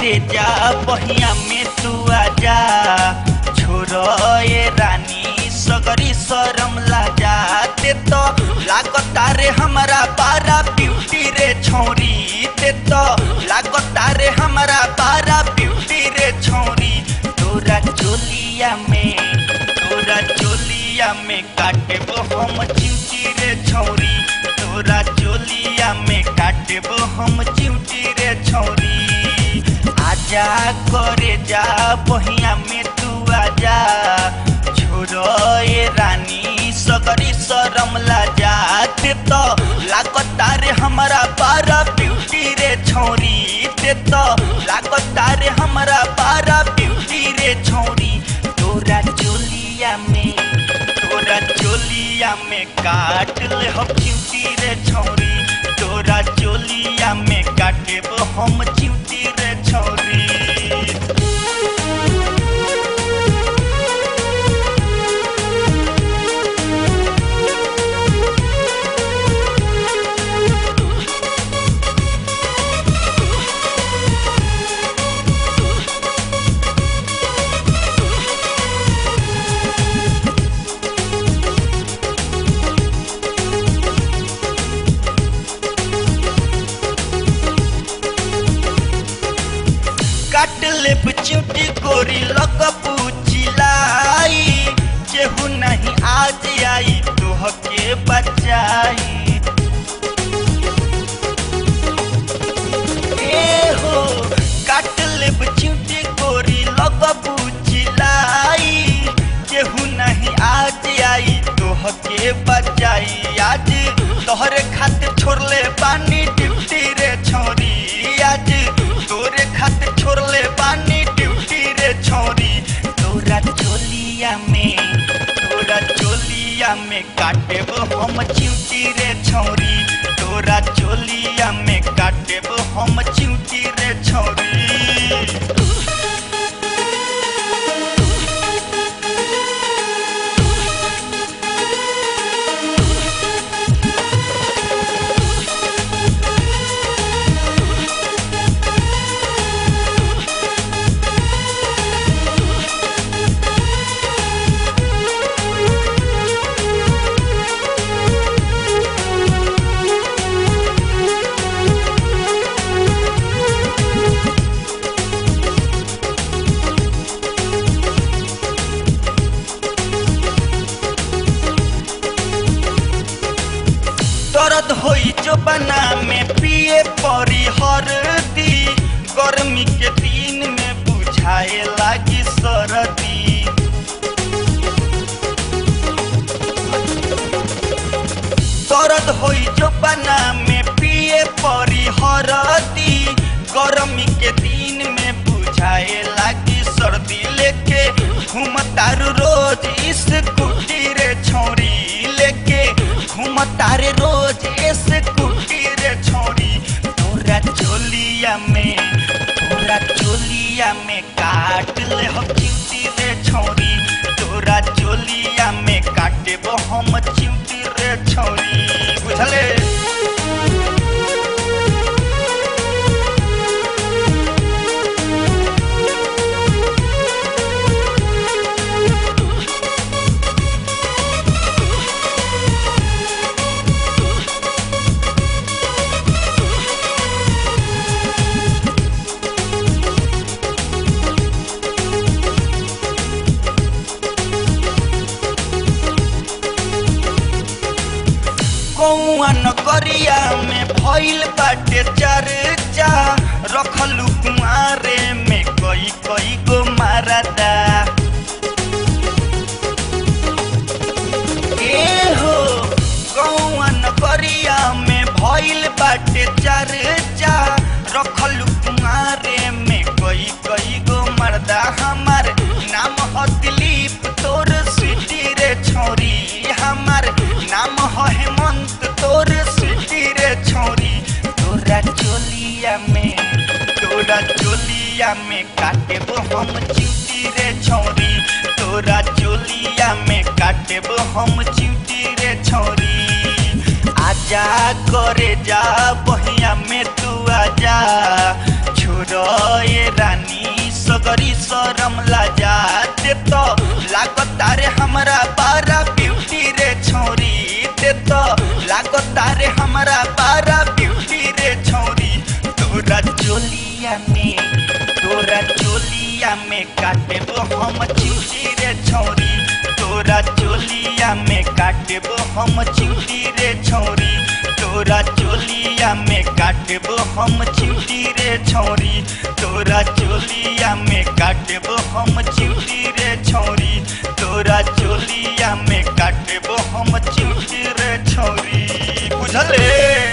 करे जा बहिया में तू आजा छोरो ये रानी सगरी शरम लाजा ते तो लागता रे हमारा पारा ब्यूटी रे छौरी ते तो लागता रे हमारा पारा ब्यूटी रे छौरी तोरा चोलिया में तोरा चोलिया में काटे हम चिमटी रे छौरी तोरा चोलिया में काटे हम चिमटी रे छौरी आजा करे जा बहिया में तू आजा छोरो ये रानी सगरी शरम लाजा ते तो लागता रे हमारा पारा ब्यूटी रे छौरी ते तो लागता रे हमारा पारा ब्यूटी रे छौरी तोरा चोलिया में तोरा चोलिया में काट ले हम चिमटी रे छौरी तोरा चोलिया में काटे हम चिमटी रे छौरी काट ले चिमटी गोरी लग चिलाई केहू नहीं आज आई तोह के बचाई ए हो काट ले चिमटी गोरी लग चिलाई केहू नहीं आज आई तोह के बचाई आज तोहरे खातिर छोड़ले पानी ड्यूटी रे छोरी आज तोरे खातिर छोड़ले पानी ड्यूटी रे छोरी तोरा चोलिया में तोरा चोलिया में काटे हम चिमटी रे छोरी तोरा चोलिया में काटे हम चिमटी रे छोरी दर्द होई जो बना में पिए परी हरदी गर्मी के दिन में बुझाए लागी सरदी दर्द होई जो बना में पिए परी हरदी गर्मी के दिन में बुझाए लागी सर्दी लेके घूमतारू रोज इस कुटी रे छोरी लेके घूमतारे रोज इस कुटी रे छोरी तोरा चोलिया में तोरा चोलिया में काट ले हम चिमटी रे छोरी तोरा चोलिया में काटे हम चिमटी रे छोरी बुझले कौआ नगरिया में भइल बाटे चर्चा रखलू कुआरे में कई कई गो मारदा ए हो कौआ नगरिया में भइल बाटे चर्चा रखलू कुआरे में कई कई गो मर्दा हमार नाम ह दिलीप तोर सिटी रे छोरी हमार नाम ह हेमंत तोर सिटी रे छोरी तोरा चोलिया में तोरा चोलिया में काटे हम चिमटी रे छोरी तोरा चोलिया में काटे हम चिमटी रे छोरी आजा करे जा बहिया में तू आजा छोड़ छोड़े रानी सगरी शरम लाजाते तो लागता रे हमरा बारा ब्यूटी रे छौरी ते तो लागता रे हमरा बारा ब्यूटी रे छौरी तोरा चोलिया में तोरा चोलिया में काटेबो हम चिंटी रे छौरी तोरा चोलिया में काटेबो हम चिंटी रे छौरी तोरा चोलिया में काटेबो हम चिंटी रे छौरी तोरा चोलिया में काटेबो हम चिंटी रे छौरी तोरा चोलिया में काटेबो हम चिंटी रे छौरी बुझले